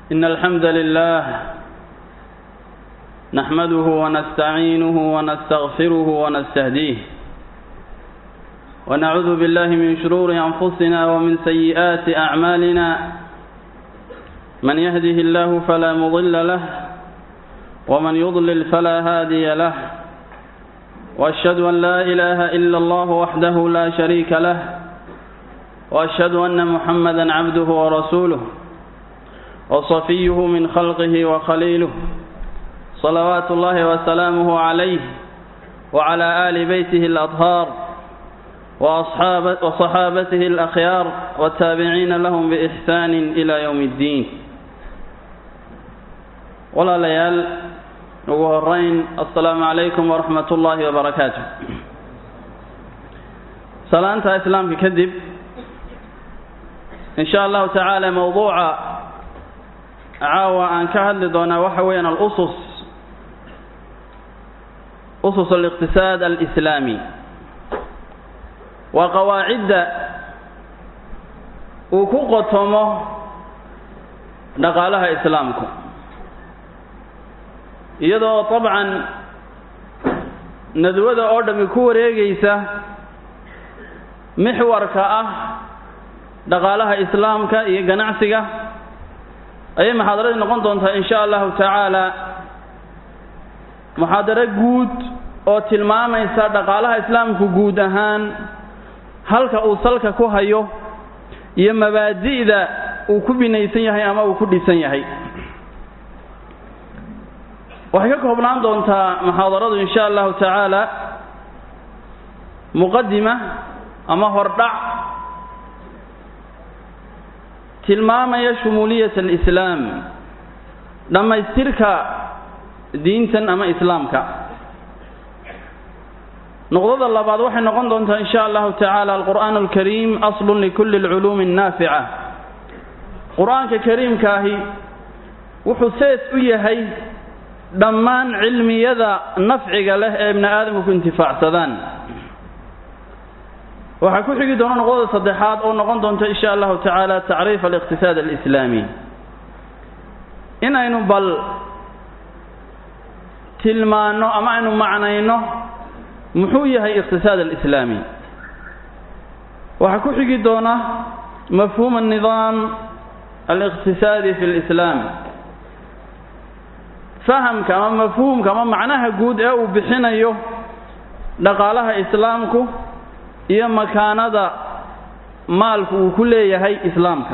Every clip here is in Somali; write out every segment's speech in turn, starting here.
إن الحمد لله نحمده ونستعينه ونستغفره ونستهديه ونعوذ بالله من شرور أنفسنا ومن سيئات أعمالنا من يهده الله فلا مضل له ومن يضلل فلا هادي له وأشهد أن لا إله إلا الله وحده لا شريك له وأشهد أن محمدا عبده ورسوله وصفيه من خلقه وخليله صلوات الله وسلامه عليه وعلى آل بيته الأطهار وأصحاب وصحابته الأخيار والتابعين لهم بإحسان إلى يوم الدين ولا ليال وهرين السلام عليكم ورحمة الله وبركاته سلامة إسلام كذب إن شاء الله تعالى موضوع caawa aan ka hadli doonaa waxa weeyaan alusus usus aliqtisaad alislaami waa qawaacidda uu ku qotomo dhaqaalaha islaamku iyadoo dabcan nadwada oo dhammi ku wareegaysa mixwarka ah dhaqaalaha islaamka iyo ganacsiga ayay muxaadaradii noqon doontaa in sha allahu tacaala muxaadaro guud oo tilmaamaysa dhaqaalaha islaamku guud ahaan halka uu salka ku hayo iyo mabaadi'da uu ku binaysan yahay ama uu ku dhisan yahay waxay ka koobnaan doontaa muxaadaradu in sha allahu tacaala muqadima ama hordhac tilmaamaya shumuuliyat alislaam dhammaystirka diintan ama islaamka noqdada labaad waxay noqon doontaa in sha allahu tacaala alqur'aan alkariim aslun likulli alculuumi annaafica qur-aanka kariimkaahi wuxuu sees u yahay dhammaan cilmiyada nafciga leh ee ibni aadamku ku intifaacsadaan waxaa ku xigi doona noqdada saddexaad oo noqon doonta in sha allahu tacaala tacriif aliqtisaad alislaami in aynu bal tilmaanno ama aynu macnayno muxuu yahay iqtisaad alislaami waxaa ku xigi doona mafhuum annidaam aliqtisaadi fi lislaam fahamka ama mafhuumka ama macnaha guud ee uu bixinayo dhaqaalaha islaamku iyo makaanada maalku uu ku leeyahay islaamka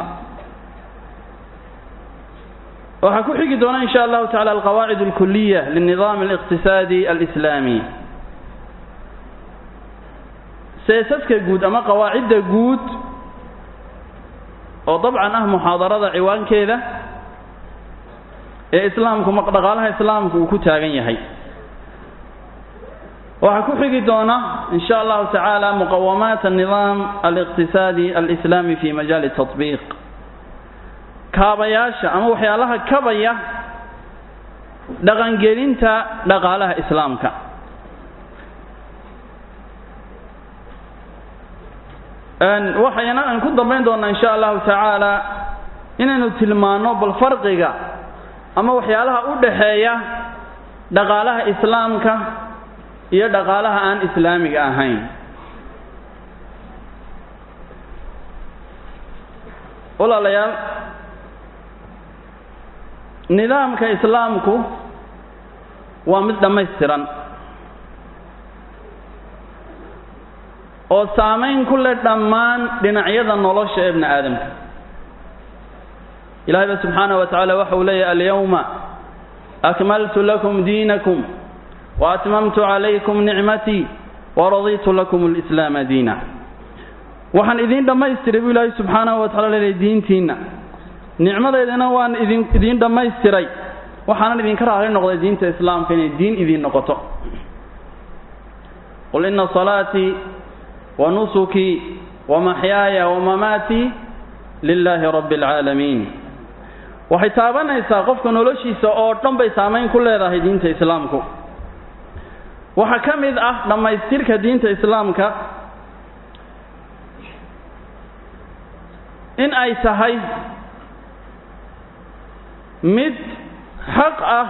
waxaa ku xigi doona in sha allahu tacala alqawaacid alkuliya lilnidaam aliqtisaadi alislaami seesaska guud ama qawaacidda guud oo dabcan ah muxaadarada ciwaankeeda ee islaamku dhaqaalaha islaamku uu ku taagan yahay waxaa ku xigi doona in sha allahu tacaala muqawamaat annidaam aliqtisaadi alislaami fi majaali tatbiiq kaabayaasha ama waxyaalaha kabaya dhaqangelinta dhaqaalaha islaamka waxayna aan ku dambayn doonaa in sha allahu tacaala inaynu tilmaanno bal farqiga ama waxyaalaha u dhaxeeya dhaqaalaha islaamka iyo dhaqaalaha aan islaamiga ahayn walaalayaal nidaamka islaamku waa mid dhammaystiran oo saamayn ku leh dhammaan dhinacyada nolosha ee bni aadamka ilahay ba subxaanaه wa tacaala waxa uu leeyahy alyawma akmaltu lakum diinakum waatmamtu calaykum nicmatii waraditu lakum alislaama diina waxaan idiin dhammaystiray buu ilaahay subxaanahu wa tacala leeyahy diintiinna nicmadeydana waan idin idiin dhammaystiray waxaanan idinka raali noqday diinta islaamka inay diin idiin noqoto qul ina salaatii wa nusukii wa maxyaaya wa mamaatii lilaahi rabbi alcaalamiin waxay taabanaysaa qofka noloshiisa oo dhan bay saamayn ku leedahay diinta islaamku waxaa ka mid ah dhammaystirka diinta islaamka in ay tahay mid xaq ah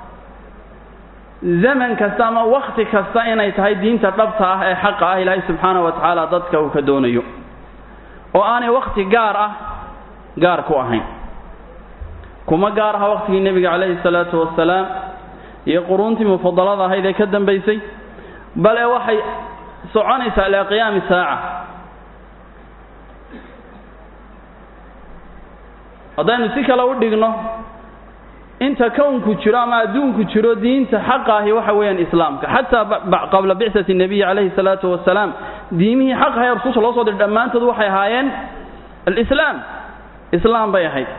zaman kasta ama wakti kasta inay tahay diinta dhabta ah ee xaqa ah ilaahay subxaana wa tacaala dadka uu ka doonayo oo aanay wakti gaar ah gaar ku ahayn kuma gaar aha waktigii nebiga calayhi salaatu wasalaam iyo quruuntii mufadalada ahayd ee ka dambaysay bale waxay soconaysaa ilaa qiyaami saaca haddaynu si kale u dhigno inta kownku jiro ama adduunku jiro diinta xaqa ahi waxa weeyaan islaamka xataa qabla bicati nebiyi calayhi salaatu wasalaam diimihii xaq ahay rususha loo soo diray dhammaantood waxay ahaayeen alislaam islaam bay ahayd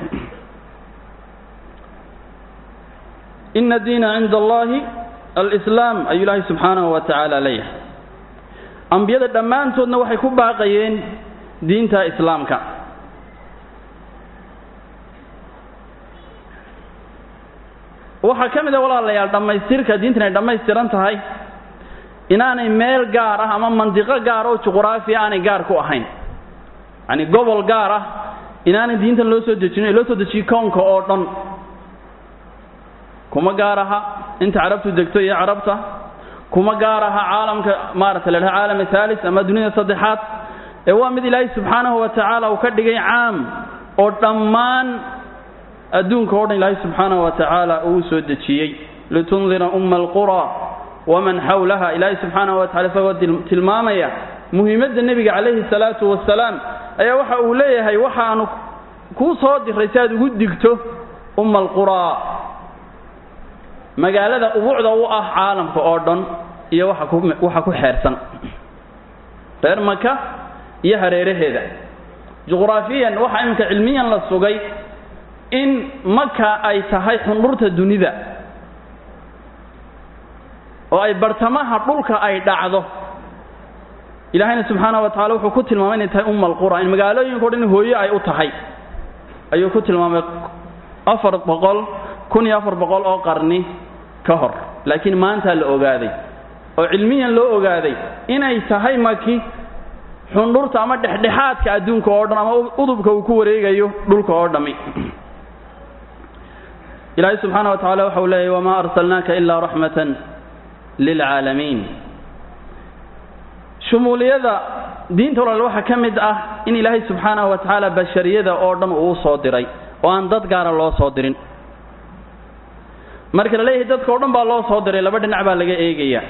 ina diina cinda allahi alislaam ayuu ilaahay subxaanahu wa tacaala leeyahay ambiyada dhammaantoodna waxay ku baaqayeen diinta islaamka waxaa ka mid a walaalayaal dhammaystirka diintan ay dhammaystiran tahay inaanay meel gaar ah ama mandiqo gaar oo juquraafiya aanay gaar ku ahayn yacni gobol gaar ah inaanay diintan loo soo dejinin ee loo soo dejiyo kownka oo dhan kuma gaar aha inta carabtu degto iyo carabta kuma gaar aha caalamka maarata la dhaha caalam thaalis ama dunida saddexaad ee waa mid ilaahay subxaanahu wa tacaala uu ka dhigay caam oo dhammaan adduunka o dhan ilaahay subxaanahu wa tacaala uu soo dejiyey litundira umma alqura waman xawlaha ilaahay subxaanahu wa tacala isagoo tilmaamaya muhiimadda nebiga calayhi salaatu wasalaam ayaa waxa uu leeyahay waxaanu kuu soo diray si aad ugu digto umma alquraa magaalada ubuucda u ah caalamka oo dhan iyo waxa ku waxa ku xeersan reer maka iyo hareeraheeda juqraafiyan waxa iminka cilmiyan la sugay in maka ay tahay xundhurta dunida oo ay bartamaha dhulka ay dhacdo ilaahayna subxaana wa tacala wuxuu ku tilmaamay inay tahay umma alqura in magaalooyinka o dhan hooye ay u tahay ayuu ku tilmaamay afar boqol kun iyo afar boqol oo qarni ka hor laakiin maantaa la ogaaday oo cilmiyan loo ogaaday inay tahay maki xundhurta ama dhexdhexaadka adduunka oo dhan ama udubka uu ku wareegayo dhulka oo dhammi ilaahay subxaana wa tacala waxa uu leeyahy wamaa arsalnaaka ilaa raxmatan lilcaalamiin shumuuliyada diinta walaal waxaa ka mid ah in ilaahay subxaanahu wa tacaala bashariyada oo dhan uu soo diray oo aan dad gaara loo soo dirin marka la leeyahay dadka o dhan baa loo soo diray laba dhinac baa laga eegaya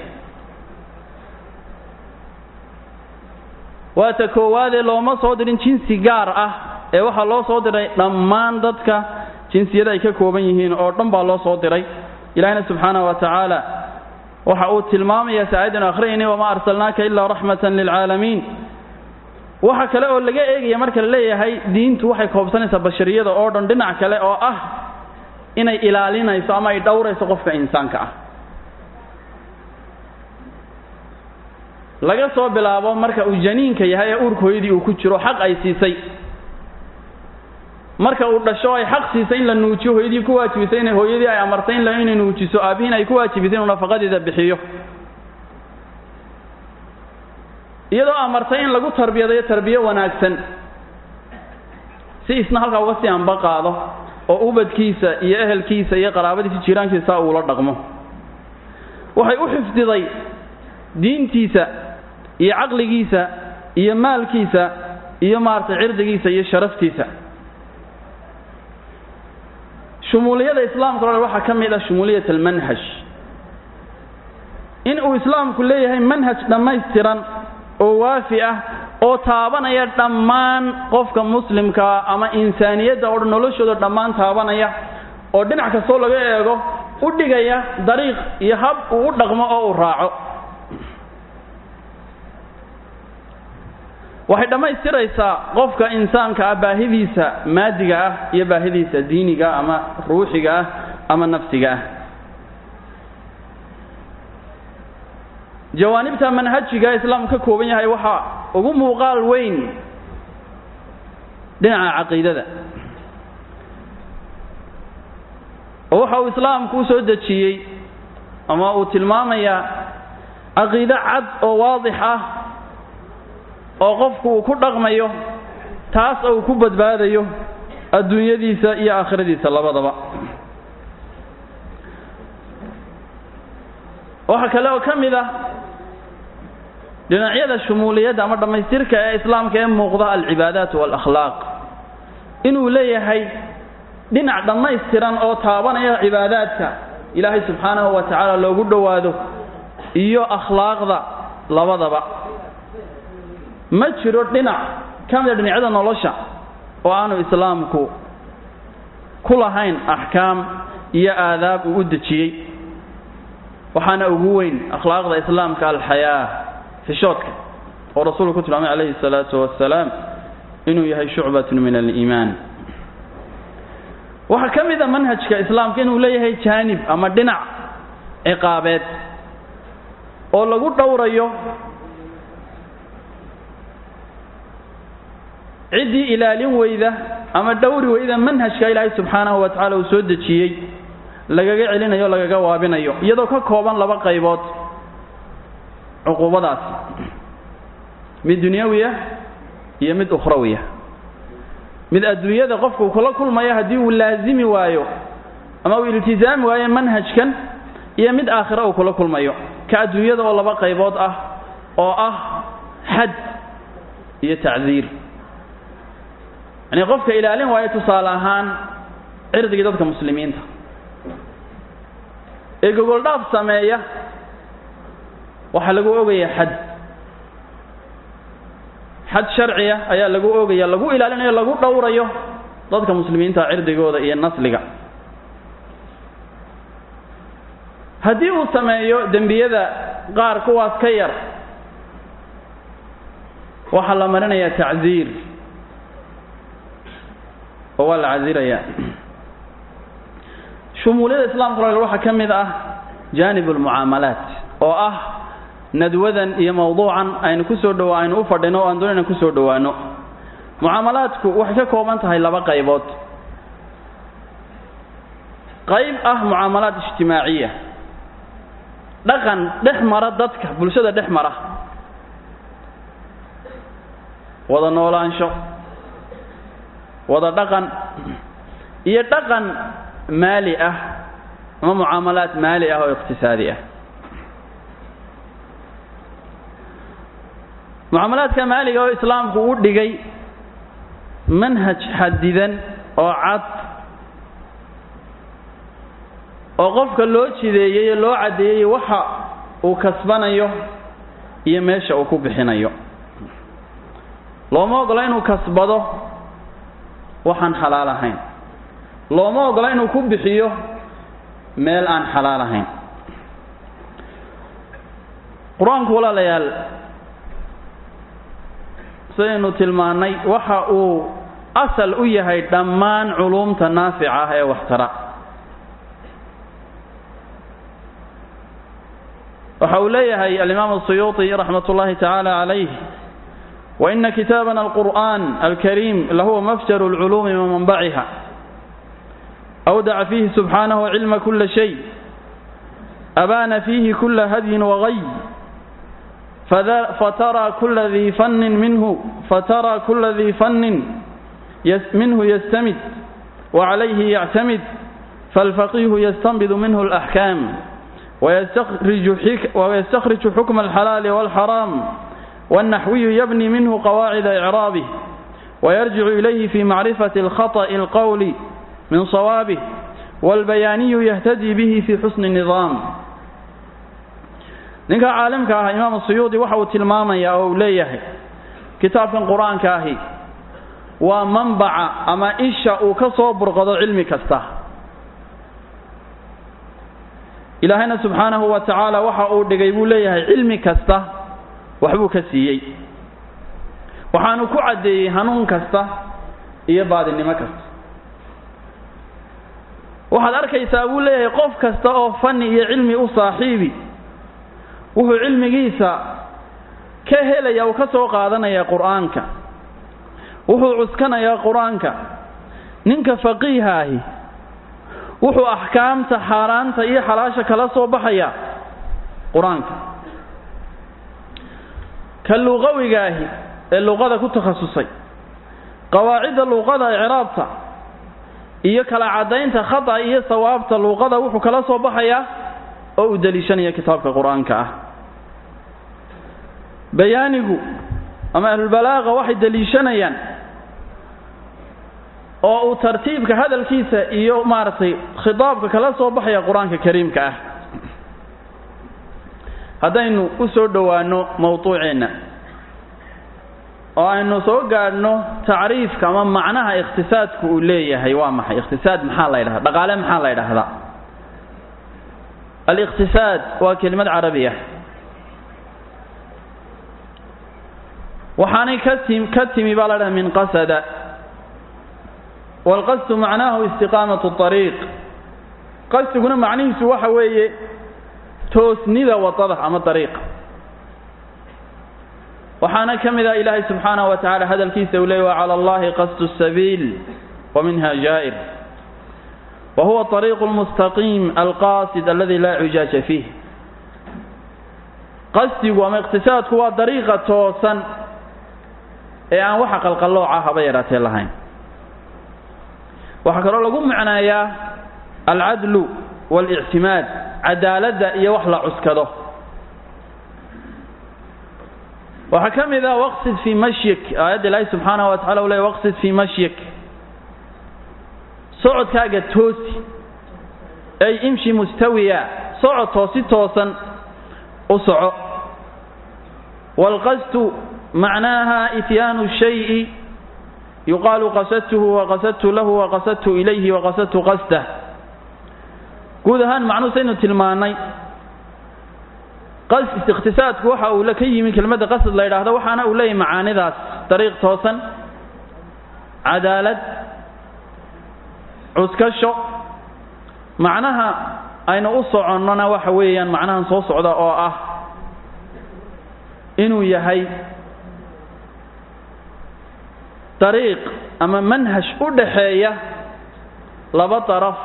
waata koowaadee looma soo dirin jinsi gaar ah ee waxaa loo soo diray dhammaan dadka jinsiyada ay ka kooban yihiin oo dhan baa loo soo diray ilaahina subxaanahu wa tacaala waxa uu tilmaamaya si aayaddan akhriyayni wamaa arsalnaaka ilaa raxmatan lilcaalamiin waxa kale oo laga eegaya marka la leeyahay diintu waxay koobsanaysaa bashariyada oo dhan dhinac kale oo ah inay ilaalinayso ama ay dhowrayso qofka insaanka ah laga soo bilaabo marka uu janiinka yahay ee uurka hooyadii uu ku jiro xaq ay siisay marka uu dhasho ay xaq siisay in la nuujiyo hooyadii ku waajibisay inay hooyadii ay amartay in inay nuujiso aabihiin ay ku waajibisay inuu nafaqadeeda bixiyo iyadoo amartay in lagu tarbiyadayo tarbiyo wanaagsan si isna halkaa uga sii anba qaado oo ubadkiisa iyo ehelkiisa iyo qaraabadiisa jiiraankiisa uula dhaqmo waxay u xifdiday diintiisa iyo caqligiisa iyo maalkiisa iyo maaragtay cirdigiisa iyo sharaftiisa shumuuliyada islaamka o waxaa ka mid ah shumuuliyat almanhaj in uu islaamku leeyahay manhaj dhammaystiran oo waafi ah oo taabanaya dhammaan qofka muslimkaa ama insaaniyadda oo dhan noloshooda dhammaan taabanaya oo dhinac kastoo laga eego u dhigaya dariiq iyo hab uu u dhaqmo oo uu raaco waxay dhammaystiraysaa qofka insaanka ah baahidiisa maadiga ah iyo baahidiisa diiniga ama ruuxiga ah ama nafsiga ah jawaanibta manhajiga islaamku ka kooban yahay waxaa ugu muuqaal weyn dhinaca caqiidada oo waxa uu islaamku u soo dejiyey ama uu tilmaamayaa caqiide cad oo waadix ah oo qofku uu ku dhaqmayo taas oo uu ku badbaadayo adduunyadiisa iyo aakhiradiisa labadaba waxaa kale oo ka mid ah dhinacyada shumuuliyadda ama dhammaystirka ee islaamka ee muuqda alcibaadaat waalakhlaaq inuu leeyahay dhinac dhammaystiran oo taabanaya cibaadaadka ilaahay subxaanahu wa tacaala loogu dhowaado iyo akhlaaqda labadaba ma jiro dhinac ka mida dhinacyada nolosha oo aanu islaamku ku lahayn axkaam iyo aadaab uu u dejiyey waxaana ugu weyn akhlaaqda islaamka alxayaa xishoodka oo rasuulku ku tilmaamay calayhi salaatu wasalaam inuu yahay shucbatun min aliimaan waxaa ka mid a manhajka islaamka inuu leeyahay jaanib ama dhinac ciqaabeed oo lagu dhowrayo ciddii ilaalin weyda ama dhowri weyda manhajka ilaahay subxaanahu wa tacala uu soo dejiyey lagaga celinayo o lagaga waabinayo iyadoo ka kooban laba qaybood cuquubadaas mid dunyawiya iyo mid ukhrawiya mid adduunyada qofku kula kulmayo haddii uu laazimi waayo ama uu iltizaami waayo manhajkan iyo mid aakhira uu kula kulmayo ka adduunyada oo laba qaybood ah oo ah xad iyo tacdiir yacnii qofka ilaalin waayo tusaale ahaan cirdigii dadka muslimiinta ee gogoldhaaf sameeya waxaa lagu ogayaa xad xad sharciya ayaa lagu ogaya lagu ilaalinayo lagu dhowrayo dadka muslimiinta cirdigooda iyo nasliga haddii uu sameeyo dembiyada qaar kuwaas ka yar waxaa la marinayaa tacdiir oo waa la casirayaa shumuuliyada islaamka waxaa ka mid ah jaanib almucaamalaat oo ah nadwadan iyo mawduucan aynu ku soo dhawa aynu u fadhino o aan doonayna ku soo dhowaano mucaamalaadku waxay ka kooban tahay laba qaybood qayb ah mucaamalaad ijtimaaciya dhaqan dhex mara dadka bulshada dhex mara wada noolaansho wada dhaqan iyo dhaqan maali ah ama mucaamalaad maali ah oo iqtisaadi ah mucaamalaadka maaliga oo islaamku u dhigay manhaj xadidan oo cad oo qofka loo jideeyey loo caddeeyey waxa uu kasbanayo iyo meesha uu ku bixinayo looma ogola inuu kasbado waxaan xalaal ahayn looma ogola inuu ku bixiyo meel aan xalaal ahayn qur-aanku walaalayaal sidaynu tilmaannay waxa uu asal u yahay dhammaan culuumta naafica ah ee waxtara waxa uu leeyahay alimaam الsuyuuطi raxmat ullahi tacaala calayh waina kitaabana alqur'an alkariim lahuwa mafjar اlculuumi wamanbaciha awdaca fiihi subxaanahu cilma kula shay abaana fiihi kula hadyin wagay فترى كل ذي فن منه فترى كل ذي فن منه يستمد وعليه يعتمد فالفقيه يستنبط منه الأحكام ويستخرج, حك ويستخرج حكم الحلال والحرام والنحوي يبني منه قواعد إعرابه ويرجع إليه في معرفة الخطأ القول من صوابه والبياني يهتدي به في حسن النظام ninka caalimka ah imaam suyuudi waxa uu tilmaamayaa oo uu leeyahay kitaabkan qur-aanka ahi waa manbaca ama isha uu ka soo burqado cilmi kasta ilaahayna subxaanahu wa tacaala waxa uu dhigay buu leeyahay cilmi kasta waxbuu ka siiyey waxaanu ku caddeeyey hanuun kasta iyo baadinimo kasta waxaad arkaysaa buu leeyahay qof kasta oo fanni iyo cilmi u saaxiibi wuxuu cilmigiisa ka helaya uu ka soo qaadanaya qur-aanka wuxuu cuskanayaa qur-aanka ninka faqiiha ahi wuxuu axkaamta xaaraanta iyo xalaasha kala soo baxaya qur-aanka ka luqawiga ahi ee luqada ku takhasusay qawaacidda luqada icraabta iyo kala caddaynta khata iyo sawaabta luuqada wuxuu kala soo baxayaa oo uu deliishanaya kitaabka qur-aanka ah bayaanigu ama ahlulbalaaqa waxay deliishanayaan oo uu tartiibka hadalkiisa iyo maaragtay khitaabka kala soo baxaya qur-aanka kariimka ah haddaynu u soo dhowaanno mawduuceenna oo aynu soo gaadhno tacriifka ama macnaha ikhtisaadku uu leeyahay waa maxay ikhtisaad maxaa la ydhahda dhaqaale maxaa la ydhahdaa alikhtisaad waa kelimad carabiya waxaanay ka tim ka timi baa la dhaha min qasada waalqasdu macnaahu istiqaamatu ariiq qasdiguna macnihiisu waxa weeye toosnida wadada ama dariiqa waxaana ka mid ah ilaahay subxaanahu wa tacala hadalkiisa uu leey wa cala allahi qasdu sabiil wa minha jaa'ir wa huwa ariiqu lmustaqiim alqaasid aladi laa cijaaja fiih qasdigu ama iqtisaadku waa dariiqa toosan ee aan waxa qalqallooca haba yaraatee lahayn waxaa kaloo lagu macneeyaa alcadlu waalictimaad cadaaladda iyo wax la cuskado waxaa ka mid ah waqsid fii mashyik aayadda ilaahi subxaanahu wa tacala u ley waqsid fii mashyik socodkaaga toosi ay imshi mustawiya socod toosi toosan u soco waalqasdu macnaaha ityaanu shayi yuqaalu qasadtuhu waqasadtu lahu waqasadtu ilayhi waqasadtu qasdah guud ahaan macnuhu saynu tilmaannay ikhtisaadku waxa uu ka yimi kelmadda qasad la yidhaahdo waxaana uu leeyahy macaanidaas dariiq toosan cadaalad cuskasho macnaha aynu u soconnona waxa weeyaan macnahan soo socda oo ah inuu yahay dariiq ama manhaj u dhaxeeya laba daraf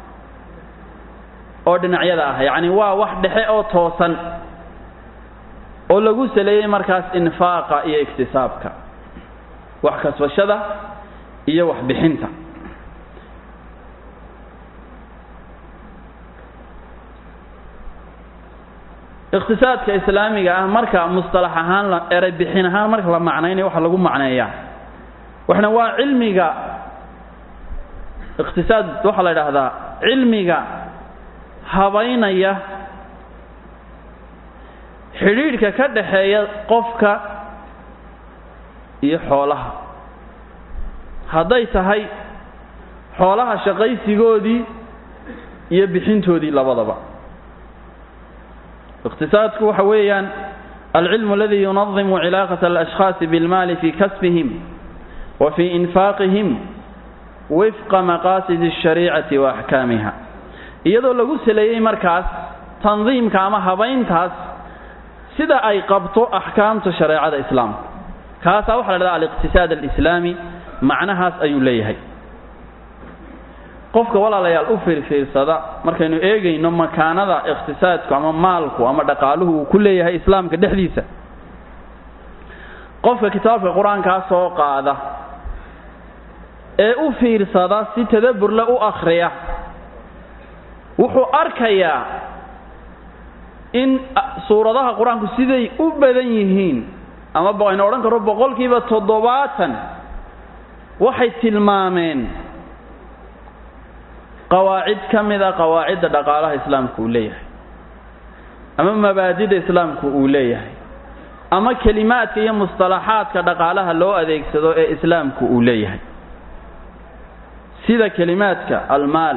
oo dhinacyada ah yacni waa wax dhexe oo toosan oo lagu saleeyey markaas infaaqa iyo iktisaabka wax kasbashada iyo wax bixinta iqtisaadka islaamiga ah marka mustalax ahaan la eray bixin ahaan marka la macnaynayo waxa lagu macneeyaa waxna waa cilmiga iqtisaad waxaa la idhaahdaa cilmiga habaynaya xidhiidhka ka dhaxeeya qofka iyo xoolaha hadday tahay xoolaha shaqaysigoodii iyo bixintoodii labadaba iqtisaadku waxa weeyaan alcilmu aladi yunadimu cilaaqata alashkhaasi bilmaali fi kasbihim wa fii infaaqihim wifqa maqaasidi alshariicati wa axkaamiha iyadoo lagu saleeyey markaas tandiimka ama habayntaas sida ay qabto axkaamta shareecada islaamka kaasaa waxa la dhahda aliqtisaad alislaami macnahaas ayuu leeyahay qofka walaalayaal u fiirfiirsada markaynu eegayno makaanada iqtisaadku ama maalku ama dhaqaaluhu uu ku leeyahay islaamka dhexdiisa qofka kitaabka qur-aankaa soo qaada ee u fiirsada si tadaburle u akhriya wuxuu arkayaa in suuradaha qur-aanku siday u badan yihiin ama aynu odhan karro boqolkiiba toddobaatan waxay tilmaameen qawaacid ka mida qawaacidda dhaqaalaha islaamku uu leeyahay ama mabaadida islaamku uu leeyahay ama kelimaadka iyo mustalaxaadka dhaqaalaha loo adeegsado ee islaamku uu leeyahay sida kelimaadka almaal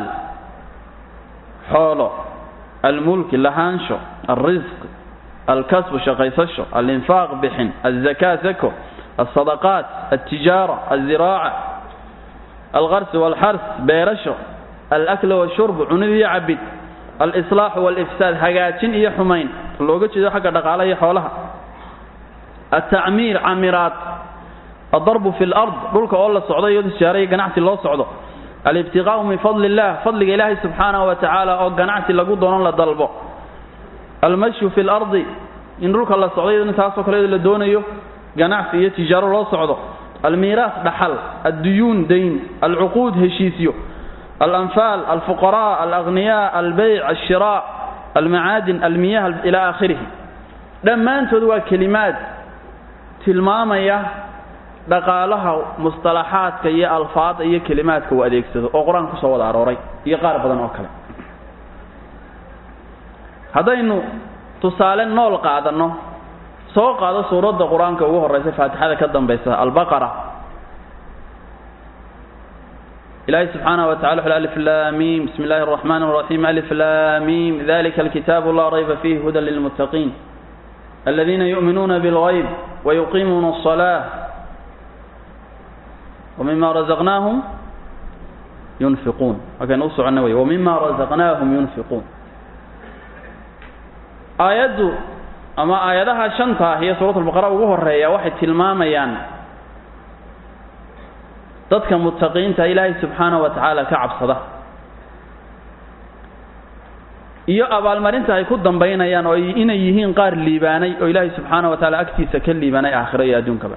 xoolo almulki lahaansho alrisq alkasbu shaqaysasho alinfaaq bixin alzakaa zako alsadaqaat altijaara alziraaca alqarsi walxars beerasho alakla washurb cunid iyo cabid alislaaxu walifsaad hagaajin iyo xumayn looga jeedo xagga dhaqaalaha iyo xoolaha altacmiir camiraad aldarbu fi lard dhulka oo la socdo iyo tijaara iyo ganacsi loo socdo alibtiqaau min fadli illah fadliga ilaahay subxaanahu wa tacaala oo ganacsi lagu doono la dalbo almashyu fi lardi in dhulka la socdo iyadoo taasoo kale la doonayo ganacsi iyo tijaaro loo socdo almiiraas dhaxal adduyuun dayn alcuquud heshiisyo alanfaal alfuqaraa alagniyaa albeyc alshiraac almacaadin almiyah ilaa aakhirihi dhammaantood waa kelimaad tilmaamaya dhaqaalaha musطalaxaadka iyo alfaada iyo kelimaadka uu adeegsado oo qur-aanka kusoo wada arooray iyo qaar badan oo kale haddaynu tusaale nool qaadanno soo qaado suuradda qur-aanka ugu horeysa faatixada ka dambaysa albaqara ilahi subxaanaه wa tacala wuxu alif laamiim bismi اllahi الرaxman الraxim alif laamiim dalika alkitaabu laa rayba fiihi hudan lilmuttaqiin aladiina yu'minuuna bاlغayb wayuqiimuuna الصalaaة wmima razaqnaahum yunfiquun halkaynu u soconno wey wmima razaqnaahum yunfiquun aayaddu ama aayadaha shanta ah iyo suurat albaqara ugu horeeya waxay tilmaamayaan dadka muttaqiinta ilaahay subxaana wa tacaala ka cabsada iyo abaalmarinta ay ku dambaynayaan oo inay yihiin qaar liibaanay oo ilaahay subxaana wa tacaala agtiisa ka liibaanay aakhiro iyo adduunkaba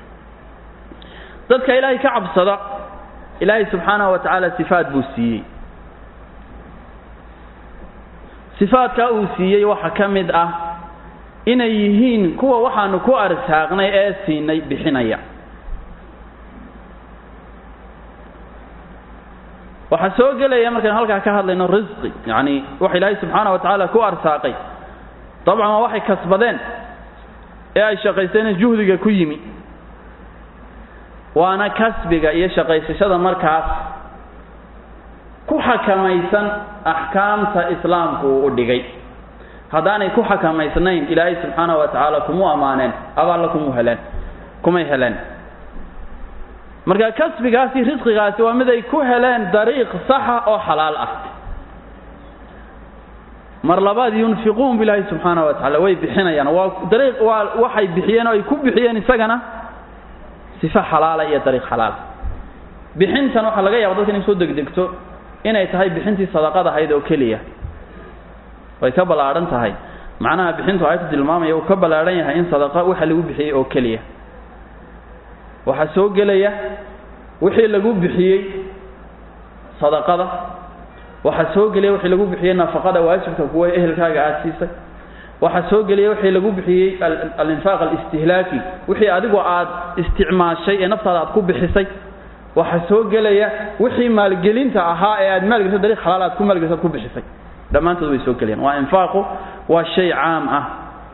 dadka ilaahay ka cabsada ilaahay subxaanahu wa tacaala sifaad buu siiyey sifaadkaa uu siiyey waxaa ka mid ah inay yihiin kuwa waxaanu ku arsaaqnay ee siinay bixinaya waxaa soo gelaya markaynu halkaa ka hadlayno risqi yacni waxa ilaahay subxaana wa tacaala ku arsaaqay dabcan waa waxay kasbadeen ee ay shaqaysteen juhdiga ku yimi waana kasbiga iyo shaqaysashada markaas ku xakamaysan axkaamta islaamku uu u dhigay haddaanay ku xakamaysnayn ilaahay subxaana wa tacaala kumu ammaaneen abaalla kumu heleen kumay heleen marka kasbigaasi risqigaasi waa mid ay ku heleen dariiq saxa oo xalaal ah mar labaad yunfiquun bilaahi subxaana wa tacala way bixinayaan waa dariiq waa waxay bixiyeen oo ay ku bixiyeen isagana sifa xalaala iyo dariiq xalaala bixintan waxaa laga yaaba dadka inay soo degdegto inay tahay bixintii sadaqad ahayd oo keliya way ka ballaadhan tahay macnaha bixintu aayaddu tilmaamaya uu ka ballaadhan yahay in sadaqa waxa lagu bixiyey oo keliya waxaa soo gelaya wixii lagu bixiyey sadaqada waxaa soo gelaya wixii lagu bixiyey nafaqada waajibka kuwa ehelkaaga aada siisay waxaa soo gelaya wixii lagu bixiyey alinfaaq alistihlaaki wixii adigu aad isticmaashay ee naftaada aad ku bixisay waxaa soo gelaya wixii maalgelinta ahaa ee aad maalgeliso dariiq xalaal aad ku maalgeliso aad ku bixisay dhammaantood way soo gelayaan waa infaaqu waa shay caam ah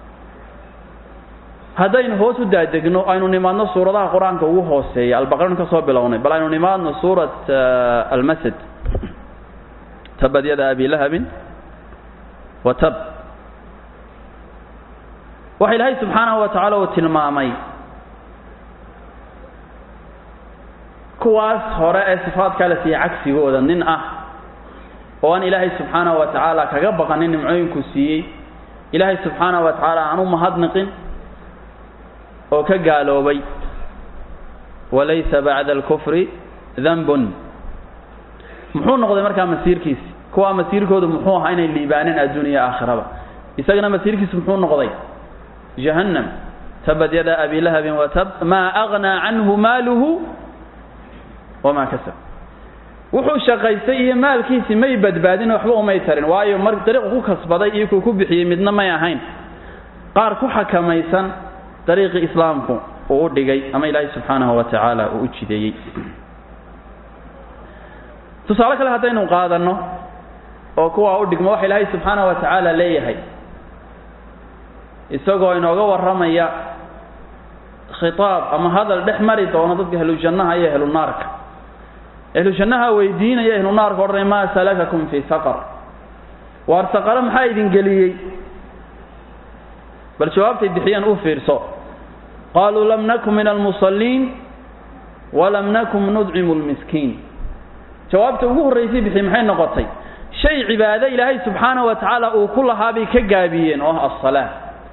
haddaynu hoos u daadegno aynu nimaadno suuradaha qur-aanka ugu hooseeya albaqaranu ka soo bilownay bal aynu nimaadno suurat almasad tabad yada abi lahabin wa tab waxa ilaahay subxaanahu wa tacaala uu tilmaamay kuwaas hore ee sifaadkaa la siiyey cagsigooda nin ah oo aan ilaahay subxaanahu wa tacaala kaga baqanin nimcooyinkuu siiyey ilaahay subxaanahu wa tacaala aan u mahadniqin oo ka gaaloobay walaysa bacda alkufri danbun muxuu noqday markaa masiirkiisi kuwaa masiirkoodu muxuu ahaa inay liibaaneen adduuniya aakhiraba isagana masiirkiisu muxuu noqday jahannam tabad yada abi lahabin watab maa agnaa canhu maaluhu wamaa kasab wuxuu shaqaystay iyo maalkiisii may badbaadin waxba umay tarin waayo mar dariiqu ku kasbaday iyo kuu ku bixiyey midna may ahayn qaar ku xakamaysan dariiqii islaamku uu u dhigay ama ilaahay subxaanahu wa tacaala uu u jideeyey tusaale kale haddaynu qaadanno oo kuwaa u dhigmo waxa ilaahay subxaanahu wa tacaala leeyahay isagoo inooga warramaya khitaab ama hadal dhex mari doono dadka ahlujannaha iyo ahlunaarka ahlujannaha weydiinaya ahlunaarka odhanaya maa salakakum fii saqar waar saqaro maxaa idin geliyey bal jawaabtay bixiyeen u fiirso qaaluu lam nakun min almusalliin walam nakun nudcimu lmiskiin jawaabta ugu horraysay bixiyey maxay noqotay shay cibaado ilaahay subxaanahu wa tacaala uu ku lahaa bay ka gaabiyeen oo ah assalaa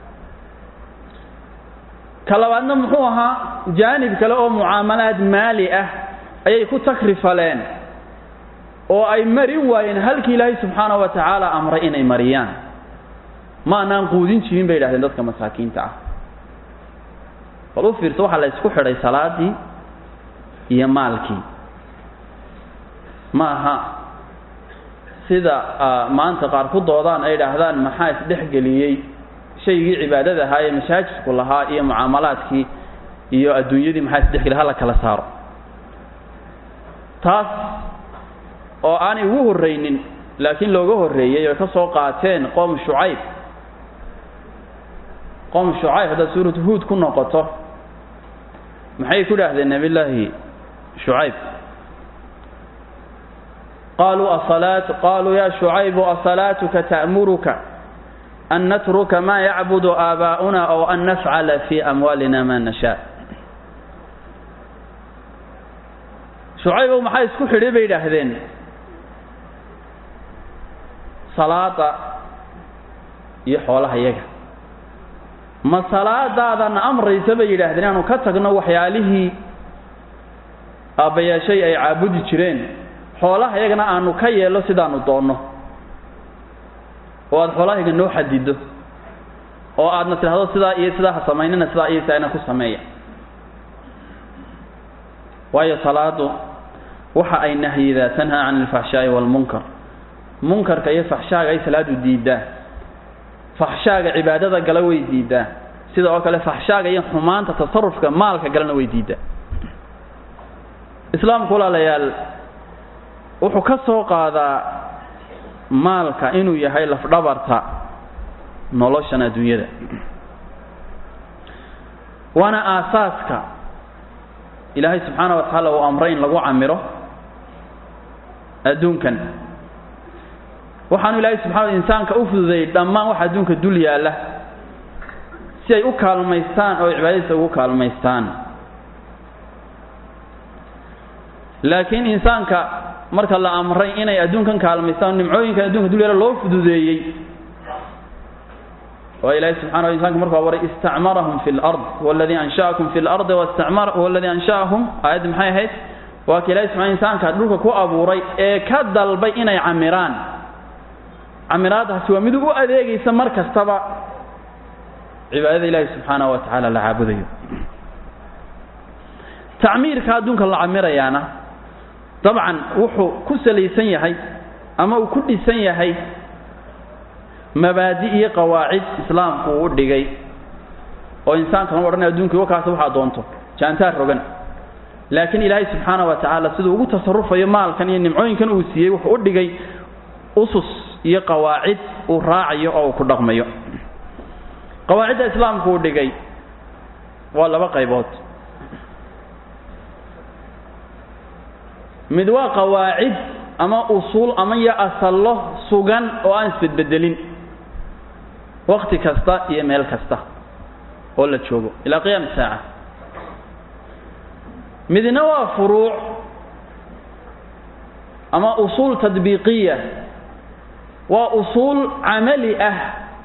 ka labaadna muxuu ahaa jaanib kale oo mucaamalaad maali ah ayay ku takrifaleen oo ay marin waayeen halkii ilaahay subxaanahu wa tacaala amray inay mariyaan ma anaan quudin jirin bay yidhahdeen dadka masaakiinta ah bal u fiirso waxaa la ysku xidhay salaadii iyo maalkii ma aha sida maanta qaar ku doodaan ay idhaahdaan maxaa isdhexgeliyey shaygii cibaadada ahaa ee masaajidku lahaa iyo mucaamalaadkii iyo adduunyadii maxaa isdhexgeliyay hala kala saaro taas oo aanay ugu horraynin laakiin looga horreeyey oy ka soo qaateen qoom shucayb qoom shucayb haddaad suuratu huud ku noqoto maxay ku dhaahdeen nabillaahi shucayb qaluu asalaat qaluu ya shucaybu asalaatuka ta'muruka an natruka ma yacbudu aabaa'una ow an nafcala fi amwaalina ma nashaa shucaybow maxaa isku xidhay bay idhaahdeen salaada iyo xoolaha yaga ma salaadaadana amraysa bay yidhaahdeen inaanu ka tagno waxyaalihii aabbayaashay ay caabudi jireen xoolaha yagana aanu ka yeello sidaanu doonno oo aada xoolahayaga noo xadido oo aadna tidhahdo sidaa iyo sidaa ha samaynina sidaa iyo sidaana ku sameeya waayo salaadu waxa ay nahyidaa tanhaa can alfaxshaa'i waalmunkar munkarka iyo faxshaaga ay salaadu diidaa faxshaaga cibaadada gala way diidaa sida oo kale faxshaaga iyo xumaanta tasarufka maalka galana way diidaa islaamku walaalayaal wuxuu ka soo qaadaa maalka inuu yahay lafdhabarta noloshan adduunyada waana aasaaska ilaahay subxaana wa tacaala uu amray in lagu camiro adduunkan waxaanu ilaahay subxana insaanka u fududeeyey dhammaan waxa adduunka dul yaalla si ay u kaalmaystaan oo cibaadadiisa ugu kaalmaystaan laakiin insaanka marka la amray inay adduunkan kaalmaystaan nimcooyinkan adduunka dul yaalla loo fududeeyey oo ilaahay subxana insanka markuu abuuray istacmarahum fi lard waladii ansha'akum fi lardi wastacmar waladii ansha'ahum aayadda maxay ahayd waa ka ilahay subxana insaanka dhulka ku abuuray ee ka dalbay inay camiraan camiraadaasi waa mid u adeegaysa mar kastaba cibaadada ilaahi subxaanahu wa tacaala la caabudayo tacmiirka adduunka la camirayaana dabcan wuxuu ku salaysan yahay ama uu ku dhisan yahay mabaadi iyo qawaacid islaamku uu u dhigay oo insaankan u odhanay adduunkii wakaasi waxaa doonto jaantaar rogan laakiin ilaahay subxaana wa tacaala siduu ugu tasarufayo maalkan iyo nimcooyinkan uu siiyey wuxuu u dhigay usus iyo qawaacid uu raacayo oo uu ku dhaqmayo qawaacidda islaamku uu dhigay waa laba qaybood mid waa qawaacid ama usuul ama iyo asallo sugan oo aan isbedbedelin wakti kasta iyo meel kasta oo la joogo ilaa qiyaam saaca midna waa furuuc ama usuul tadbiiqiya waa usuul camali ah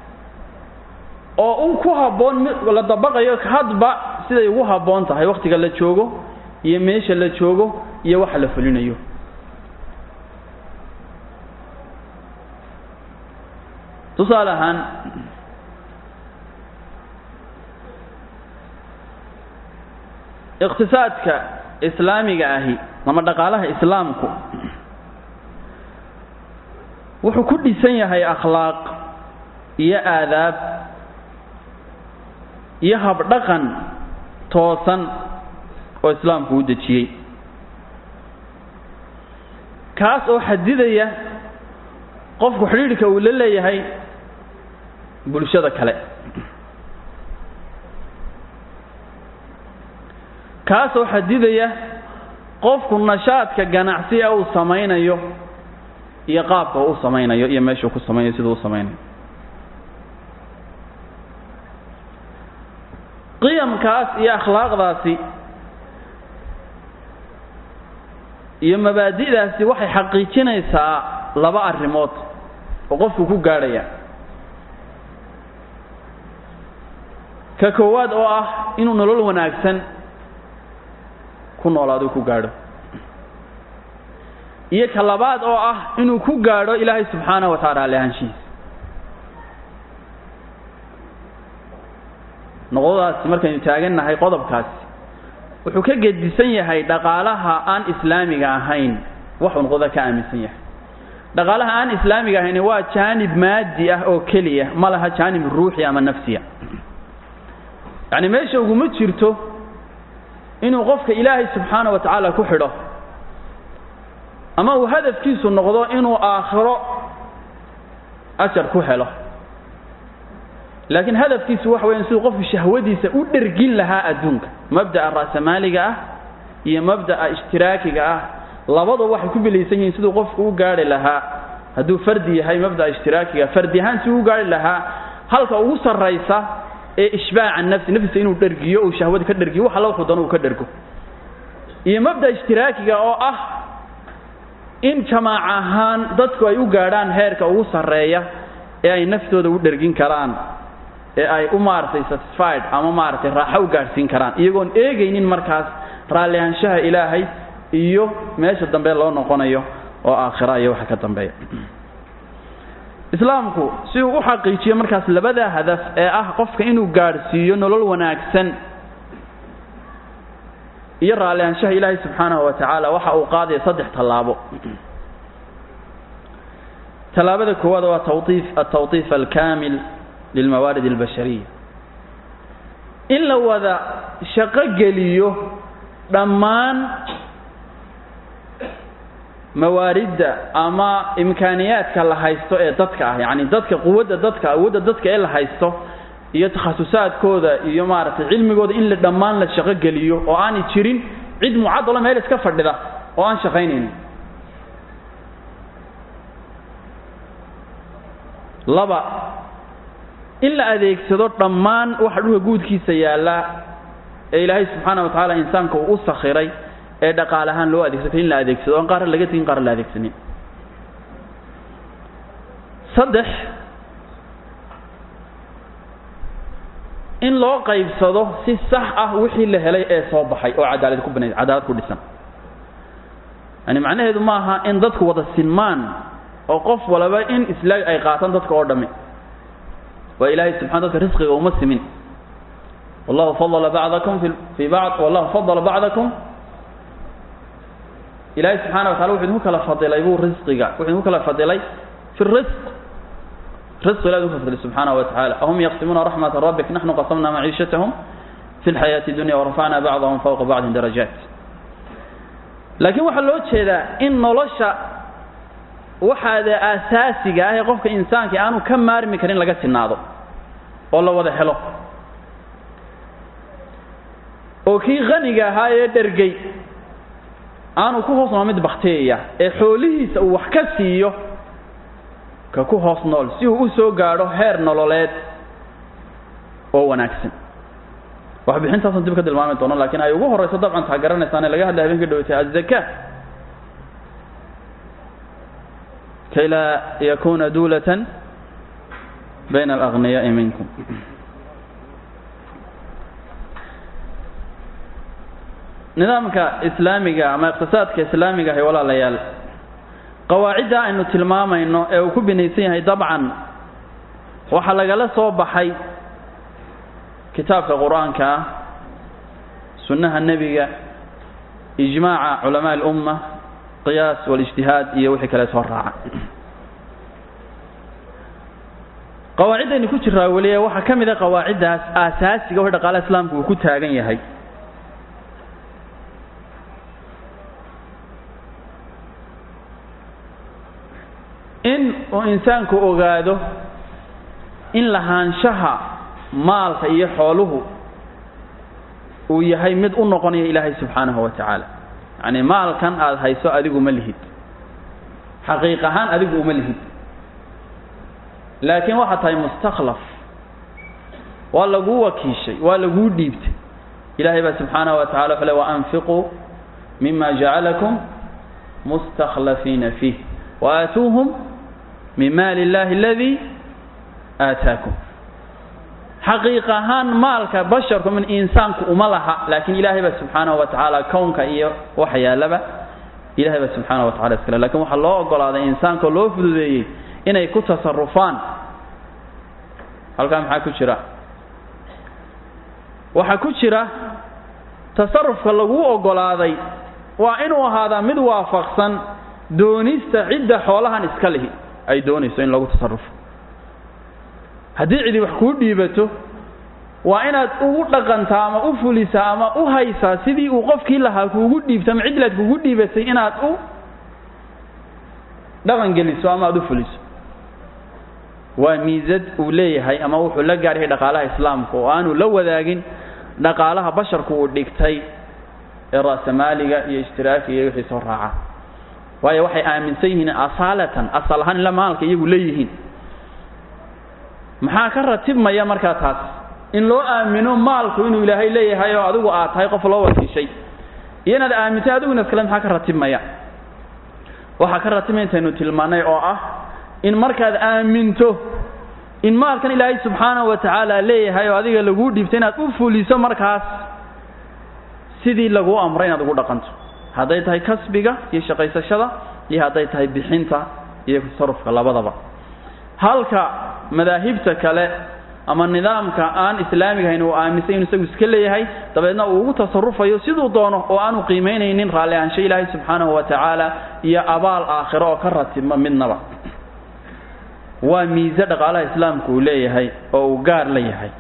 oo un ku habboon la dabaqayo hadba siday ugu habboon tahay waktiga la joogo iyo meesha la joogo iyo waxa la fulinayo tusaale ahaan iqtisaadka islaamiga ahi ama dhaqaalaha islaamku wuxuu ku dhisan yahay akhlaaq iyo aadaab iyo habdhaqan toosan oo islaamku u dejiyey kaas oo xadidaya qofku xidhiidhka uu la leeyahay bulshada kale kaasoo xadidaya qofku nashaadka ganacsi ee uu samaynayo iyo qaabka uu u samaynayo iyo meeshuu ku samaynayo siduu u samaynayo qiyamkaas iyo akhlaaqdaasi iyo mabaadi'daasi waxay xaqiijinaysaa laba arrimood oo qofku ku gaadhaya ka koowaad oo ah inuu nolol wanaagsan ku noolaado ku gaadho iyo ka labaad oo ah inuu ku gaadho ilaahay subxaanahu wa tacaala alehaanshihiisa noqdadaasi markaynu taagannahay qodobkaasi wuxuu ka gedisan yahay dhaqaalaha aan islaamiga ahayn waxuu noqdada ka aaminsan yahay dhaqaalaha aan islaamiga ahayn waa jaanib maadi ah oo keliya ma laha jaanib ruuxi ama nafsiya yacni meesha uguma jirto inuu qofka ilaahay subxaana wa tacaala ku xidho ama uu hadafkiisu noqdo inuu aakhiro ajar ku helo laakiin hadafkiisu waxa weyan siduu qofku shahwadiisa u dhergin lahaa adduunka mabda'a ra'samaaliga ah iyo mabda'a ishtiraakiga ah labadaba waxay ku bilaysan yihiin siduu qofku u gaari lahaa hadduu fardi yahay mabda'a ishtiraakiga fardi ahaan siduu u gaari lahaa halka ugu sarraysa ee ishbaaca nafsi naftiisa inuu dhergiyo uu shahwada ka dhergiyo wax alla wuxuu dano uu ka dhergo iyo mabda ishtiraakiga oo ah in jamaac ahaan dadku ay u gaadhaan heerka ugu sarreeya ee ay naftooda u dhergin karaan ee ay u maaragtay satisfied ama maaragtay raaxo u gaadhsiin karaan iyagoon eegaynin markaas raallihaanshaha ilaahay iyo meesha dambe loo noqonayo oo aakhira iyo waxa ka dambeeya islaamku si uu u xaqiijiyo markaas labada hadaf ee ah qofka inuu gaadhsiiyo nolol wanaagsan iyo raallihaanshaha ilaahay subxaanahu wa tacaala waxa uu qaadaya saddex tallaabo tallaabada koowaad waa tawtiif altawtiif alkaamil lilmawaarid albashariya in la wada shaqo geliyo dhammaan mawaaridda ama imkaaniyaadka la haysto ee dadka ah yacni dadka quwadda dadka awoodda dadka ee la haysto iyo takhasusaadkooda iyo maaragtay cilmigooda in la dhammaan la shaqo geliyo oo aanay jirin cid mucadalo meel iska fadhida oo aan shaqaynaynin laba in la adeegsado dhammaan waxa dhulka guudkiisa yaalla ee ilaahay subxaana wa tacaala insaanka uu u sakhiray ee dhaqaal ahaan loo adeegsatay in la adeegsado oon qaarna laga tegin qaarna la adeegsanin saddex in loo qaybsado si sax ah wixii la helay ee soo baxay oo cadaalad ku banayd cadaalad ku dhisan yani macnaheedu ma aha in dadku wada sinmaan oo qof walaba in islaag ay qaataan dadka oo dhamme waa ilaahay subxana dadka risqiga uma simin wallahu fadala bacdakum fi fii bacd wallahu fadala bacdakum ilaahay subxaana wa tacala wuxuu idinku kala fadilay buu risqiga wuxuu idinku kala fadilay fi risq رزق الله فضل سبحانه وتعالى أهم يقسمون رحمة ربك نحن قسمنا معيشتهم في الحياة الدنيا ورفعنا بعضهم فوق بعض درجات لكن waxa loo jeedaa in nolosha waxaada asaasiga ah ee qofka insaanka aanu ka maarmi karin laga sinaado oo la wada helo oo kii qaniga ahaa ee dhergay aanu ku hoosnoo mid bakteeya ee xoolihiisa uu wax ka siiyo ka ku hoos nool si uu u soo gaadho heer nololeed oo wanaagsan waxbixintaasan dib ka tilmaami doono lakiin ay ugu horrayso dabcan taa garanaysaane laga hadlay habeenka dhaweytay azaka kay laa yakuna duulatan bayna alagniyaai minkum nidaamka islaamiga ama iqtisaadka islaamiga ahay walaalayaal qawaacidda aynu tilmaamayno ee uu ku binaysan yahay dabcan waxaa lagala soo baxay kitaabka qur-aanka ah sunnaha nebiga ijmaaca culamaa alumma qiyaas walijtihaad iyo wixii kale soo raaca qawaaciddaynu ku jiraa weliye waxaa ka mid a qawaaciddaas aasaasiga wixii dhaqaalaha islaamku uu ku taagan yahay in uu insaanku ogaado in lahaanshaha maalka iyo xooluhu uu yahay mid u noqonaya ilaahay subxaanahu wa tacaala yacni maalkan aada hayso adigu ma lihid xaqiiq ahaan adigu uma lihid laakiin waxaad tahay mustakhlaf waa laguu wakiishay waa laguu dhiibtay ilaahay baa subxaanahu wa tacala wuxuu le waanfiquu mima jacalakum mustakhlafiina fiih waaatuuhum min maali illahi aladii aataakum xaqiiq ahaan maalka basharku min insaanku uma laha laakiin ilaahay baa subxaanahu wa tacaala kownka iyo waxa yaalaba ilahay baa subxaanahu wa tacala iskale lakin waxaa loo ogolaaday insaanka loo fududeeyey inay ku tasarufaan halkaa maxaa ku jira waxaa ku jira tasarufka laguu ogolaaday waa inuu ahaadaa mid waafaqsan doonista cidda xoolahan iska lihi ay doonayso in lagu tasarufo haddii cidi wax kuu dhiibato waa inaad ugu dhaqantaa ama u fulisaa ama u haysaa sidii uu qofkii lahaa kuugu dhiibto ama cidlaad kuugu dhiibatay inaad u dhaqan geliso ama aada u fuliso waa miisad uu leeyahay ama wuxuu la gaar yahay dhaqaalaha islaamka oo aanu la wadaagin dhaqaalaha basharku uu dhigtay ee ra'samaaliga iyo ishtiraakiga iyo wixii soo raaca waayo waxay aaminsan yihiin asaalatan asal ahaan ila maalka iyagu leeyihiin maxaa ka ratibmaya markaa taas in loo aamino maalku inuu ilaahay leeyahay oo adigu aad tahay qof loo wakiishay iyo inaad aamintay adiguna iskale maxaa ka ratibmaya waxaa ka ratibmaya intaynu tilmaanay oo ah in markaad aaminto in maalkan ilaahay subxaanahu wa tacaala leeyahay oo adiga laguu dhiibtay inaad u fuliso markaas sidii laguu amray inaad ugu dhaqanto hadday tahay kasbiga iyo shaqaysashada iyo hadday tahay bixinta iyo tasarufka labadaba halka madaahibta kale ama nidaamka aan islaamiga ahayn uu aaminsan inuu isagu iska leeyahay dabeedna uu ugu tasarufayo siduu doono oo aanu qiimaynaynin raalli ahaansho ilaahay subxaanahu wa tacaala iyo abaal aakhiro oo ka ratibma midnaba waa miise dhaqaalaha islaamku uu leeyahay oo uu gaar la yahay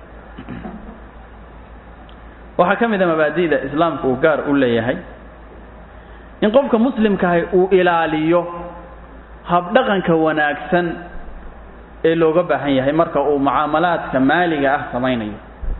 waxaa ka mid a mabaadi'da islaamku uu gaar u leeyahay in qofka muslimkaahi uu ilaaliyo habdhaqanka wanaagsan ee looga baahan yahay marka uu mucaamalaadka maaliga ah samaynayo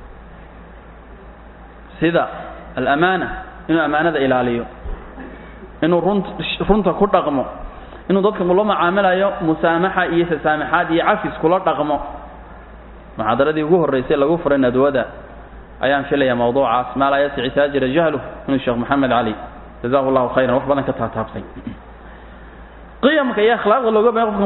sida alamaana inuu amaanada ilaaliyo inuu runt runta ku dhaqmo inuu dadka ula mucaamilayo musaamaxa iyo tasaamaxaad iyo cafis kula dhaqmo muxaadaradii ugu horreysay lagu furay nadwada ayaan filaya mawduucaas maa laa yasici taajira jahlu inuu sheekh maxamed cali jazahu llahu khayran wax badan ka taataabtay qiyamka iyo akhlaaqda looga baahan qofka